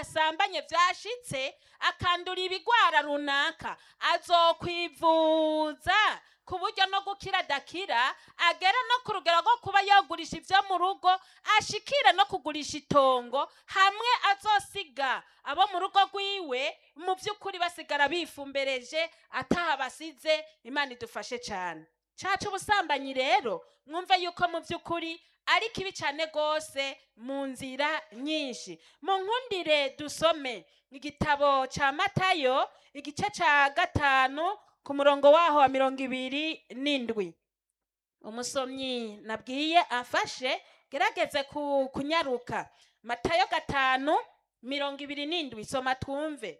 asambanye vyashitse akandura ibigwara runaka azokwivuza ku buryo no gukira adakira agera no ku rugero rwo kuba yogurisha ivyo mu rugo ashikire no kugurisha itongo hamwe azosiga abo mu rugo rwiwe mu vy'ukuri basigara bifumbereje ataha basize imana idufashe cane caca ubusambanyi rero mwumve yuko mu vy'ukuri ari kibi cane gose mu nzira nyinshi mu nkundire dusome igitabo ca matayo igice ca gatanu ku murongo waho wa mirongo ibiri n'indwi umusomyi nabwiye afashe gerageze ku, kunyaruka matayo gatanu mirongo ibiri n'indwi soma twumve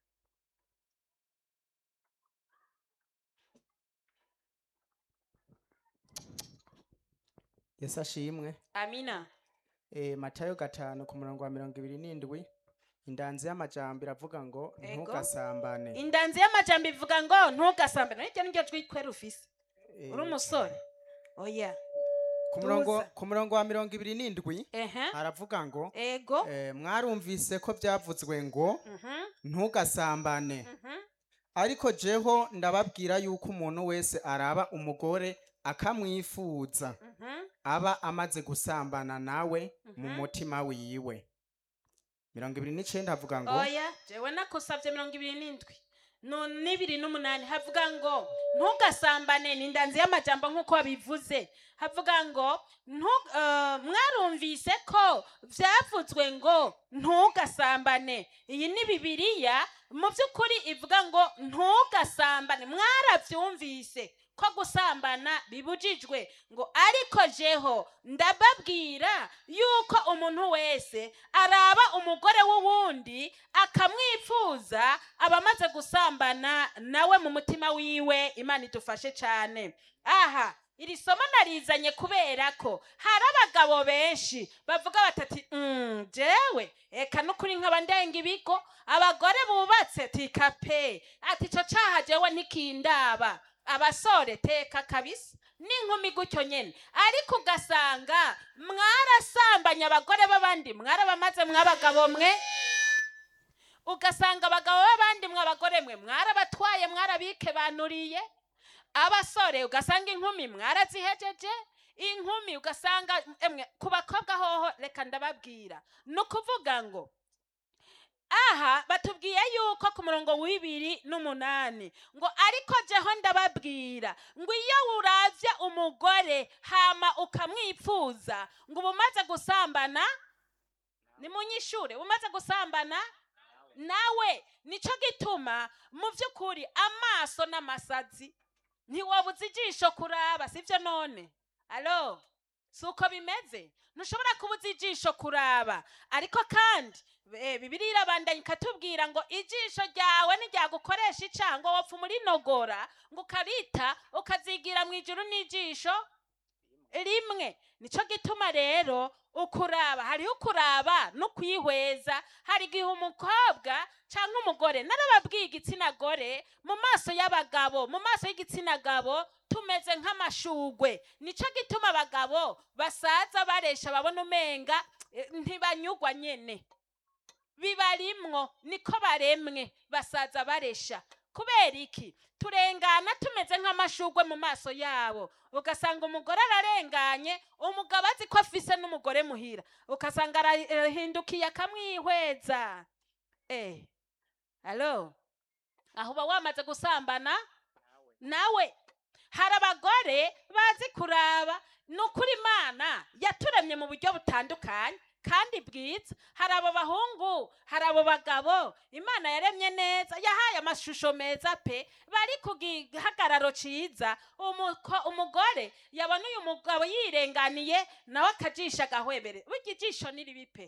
yesu ashimwe amina e, matayo gatanu ku murongo wa mirongo ibiri n'indwi indanzi y'amajambo iravuga ngo Ego. ntugasambane indanzi y'amajambo ivuga ngo ntugasambane iryo niryo jwi kwera ufise E, uri umusore oya ku murongo tuza. ku murongo wa mirongo ibiri n'indwi ehe aravuga ngo ego e, mwarumvise ko byavuzwe ngo Mhm, ntugasambane mhm. ariko jeho ndababwira yuko umuntu wese araba umugore akamwifuza Mhm. aba amaze gusambana nawe mu Mhm. mutima wiwe mirongo ibiri n'icenda havuga ngo oya jewe nakusavye mirongo ibiri n'indwi no n'ibiri n'umunani havuga ngo ntugasambane ni indanzi y'amajambo nk'uko wabivuze havuga ngo ntu- eh, mwarumvise ko vyavuzwe ngo ntugasambane iyi ni bibiriya mu vy'ukuri ivuga ngo ntugasambane mwaravyumvise ko gusambana bibujijwe ngo ariko jeho ndababwira yuko umuntu wese araba umugore w'uwundi akamwifuza aba amaze gusambana nawe mu mutima wiwe imana idufashe cyane aha iri somo narizanye kubera ko hari abagabo benshi bavuga batati "Mm, jewe eka n'ukuri nkaba ndenga ibigo abagore bubatse tika pe ati ico caha jewe ntikindaba abasore teka kabisa n'inkumi gutyo nyene ariko ugasanga mwarasambanye abagore b'abandi mwarabamaze mw'abagabo mwe ugasanga abagabo b'abandi mwe abagore mwe mwarabatwaye mwarabikebanuriye abasore ugasanga inkumi mwarazihejeje inkumi ugasanga emwe ku bakobwa hoho reka ndababwira ni ukuvuga ngo aha batubwiye yuko ku murongo w'ibiri n'umunani ngo ariko jeho ndababwira ngo iyo uravye umugore hama ukamwifuza ngo uba umaze gusambana ni munyishure umaze gusambana nawe nico gituma mu vy'ukuri amaso n'amasazi ntiwabuze ijisho kuraba sivyo none alo si uko bimeze ntushobora kubuza ijisho kuraba ariko kandi eh, bibiliya irabandanya ikatubwira ngo ijisho ryawe niryagukoresha icaha ngo wopfa umurinogora ngo ukarita ukazigira mu ijuru n'ijisho rimwe nico gituma rero ukuraba hariho ukuraba no kwihweza hari igihe umukobwa cyangwa umugore narababwiye igitsina gore mu maso y'abagabo mu maso y'igitsina gabo tumeze nk'amashugwe nico gituma abagabo basaza baresha babona umenga eh, ntibanyugwa nyene bibarimwo niko baremwe basaza baresha kubera iki turengana tumeze nk'amashugwe mu maso yabo ugasanga umugore ararenganye umugabo azi ko afise n'umugore muhira ugasanga arahindukiye akamwihweza eh alo aho uba wamaze gusambana nawe hari abagore bazi kuraba ni ukuri imana yaturemye mu buryo butandukanye kandi bwiza hari abo bahungu hari abo bagabo imana yaremye neza yahaye amashusho meza pe bari ku gihagararo ciza Umuko- umugore yabona uyu mugabo yirenganiye nawe akajisha agahwebere burya ijisho ni ribi pe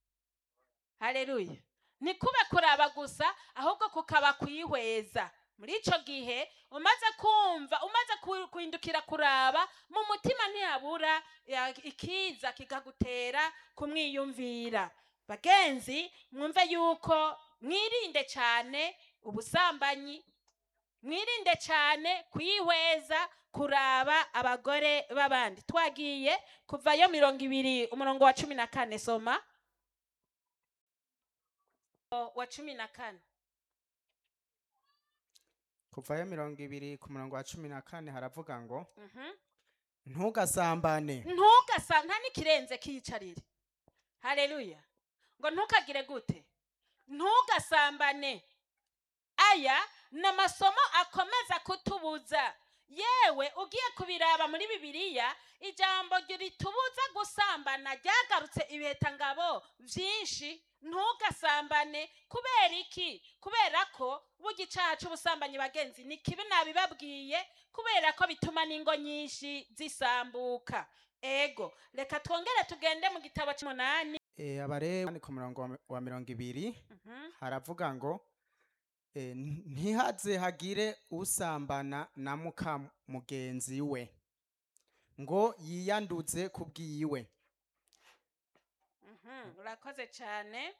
haleluya ntikube kuraba gusa ahubwo kukaba kwihweza muri ico gihe umaze kumva umaze ku- guhindukira kuraba mu mutima ntihabura ya- ikiza kikagutera kumwiyumvira bagenzi mwumve yuko mwirinde cyane ubusambanyi mwirinde cyane kwihweza kuraba abagore b'abandi twagiye kuvayo mirongo ibiri umurongo wa cumi na kane soma wa cumi na kane kuvayo mirongo ibiri ku murongo wa cumi na kane haravuga ngo Mhm. ntugasambane ntugasa nta n'ikirenze kiyicarire haleluya ngo ntukagire gute ntugasambane aya ni amasomo akomeza kutubuza yewe ugiye kubiraba muri bibiliya ijambo ritubuza gusambana ryagarutse ibihekangabo byinshi ntugasambane kubera iki kubera ko burya icyaha cy'ubusambanyi bagenzi ni kibi nabibabwiye kubera ko bituma n'ingo nyinshi zisambuka ego reka twongere tugende mu gitabo cy'umunani Eh, abarewi ku murongo wa- wa mirongo ibiri Mhm. haravuga ngo eh, n- ntihaze hagire usambana na muka mugenzi we ngo yiyanduze ku bwiwe Mhm, urakoze cyane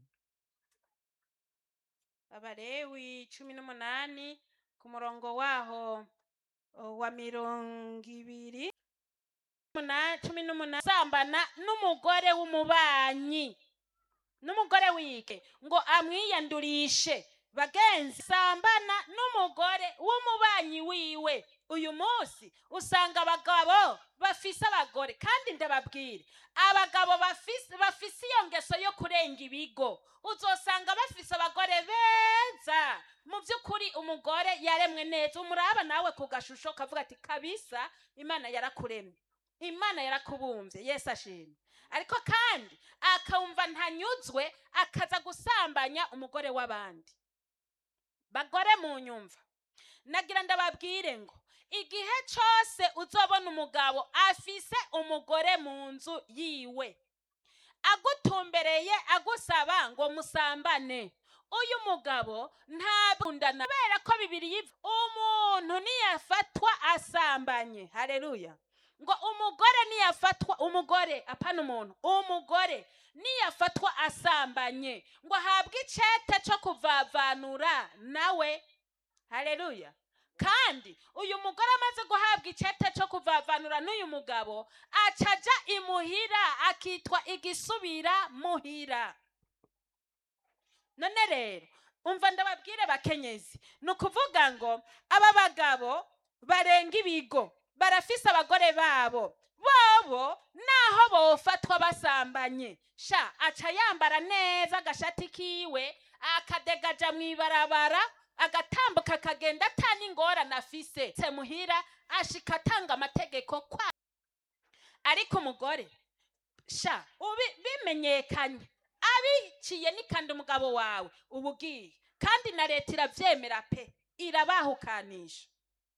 abarewi cumi n'umunani ku murongo waho o, wa mirongo ibiri Umuna- cumi n'umunani sambana n'umugore w'umubanyi n'umugore wike ngo amwiyandurishe bagenzi sambana n'umugore w'umubanyi wiwe uyu munsi usanga abagabo bafise abagore kandi ndababwire abagabo bafise bafise iyo ngeso yo kurenga ibigo uzosanga bafise abagore beza mu by'ukuri umugore yaremwe neza umuraba nawe ku gashusho kavuga ati kabisa imana yarakuremye imana yarakubumbye yesu ashimye ariko kandi akumva ntanyuzwe akaza gusambanya umugore w'abandi bagore mu nyumva nagira ndababwire ngo igihe cyose uzobona umugabo afise umugore mu nzu yiwe agutumbereye agusaba ngo musambane uyu mugabo ntabundana kubera ko bibiri yiv- umuntu niyafatwa asambanye haleluya ngo umugore niyafatwa umugore apana umuntu umugore niyafatwa asambanye ngo ahabwe icete cyo kuvavanura nawe haleluya kandi uyu mugore amaze guhabwa icete cyo kuvavanura n'uyu mugabo acaja imuhira akitwa igisubira muhira none rero umva ndababwire bakenyezi ni ukuvuga ngo aba bagabo barenga ibigo barafise abagore babo bobo naho bofatwa basambanye sha aca yambara neza agashati kiwe akadegaja mu ibarabara agatambuka akagenda atana ingorane afise se muhira ashika atanga amategeko kwa ariko umugore sha ubi bimenyekanye abiciye nikandi umugabo wawe uba ugiye kandi na leta irabyemera pe irabahukanisha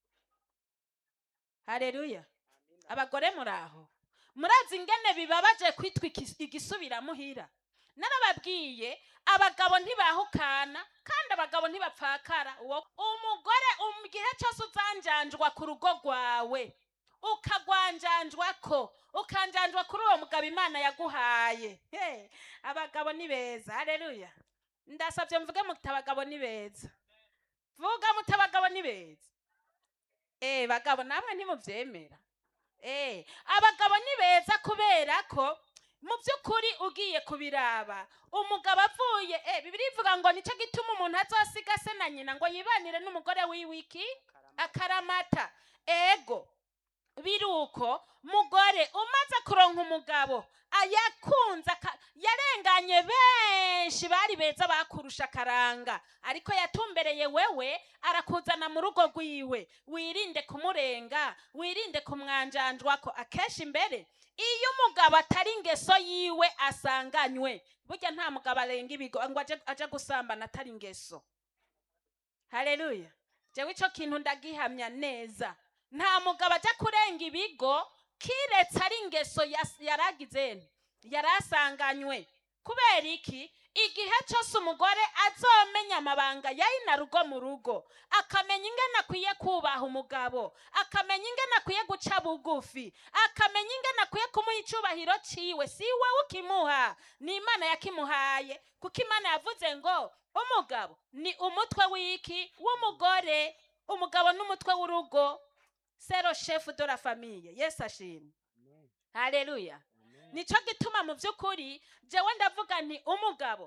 hareruya abagore muraho murazi ingene bibabaje kwitwa ikis- igisubiramuhira narababwiye abagabo ntibahukana kandi abagabo ntibapfakara uwo umugore mu gihe cyose uzanjanjwa ku rugo rwawe ukagwanjanjwako ukanjanjwa kuri uwo mugabo imana yaguhaye He, abagabo ni beza hareruya ndasabye mvuge muti abagabo ni beza vuga muti abagabo ni beza eh bagabo namwe ntimubyemera eh abagabo ni beza kubera ko mu by'ukuri ugiye kubiraba umugabo avuye eh bibiri ivuga ngo nicyo gituma umuntu azosiga se na nyina ngo yibanire n'umugore wiwiki akaramata ego biruko mugore umaze kuronka umugabo ayakunze aka- yarenganye benshi bari beza bakurusha akaranga ariko yatumbereye wewe arakuzana mu rugo rwiwe wirinde kumurenga wirinde kumwanjanjwako akenshi imbere iyo umugabo atari ingeso yiwe asanganywe burya nta mugabo arenga ibigo ngo aje, aje gusambana atari ingeso haleluya jewe ico kintu ndagihamya neza nta mugabo ajya kurenga ibigo kiretse ari ingeso yas- yaragize yarasanganywe kubera iki igihe cyose umugore azomenya amabanga yayina rugo mu rugo akamenya ingene akwiye kubaha umugabo akamenya ingene akwiye guca bugufi akamenya ingene akwiye kumuha icubahiro ciwe si we ukimuha ni imana yakimuhaye kuko imana yavuze ngo umugabo ni umutwe w'iki w'umugore umugabo n'umutwe w'urugo sero shefu de la famille yesu ashimwe haleluya nico gituma mu by'ukuri jewe ndavuga nti umugabo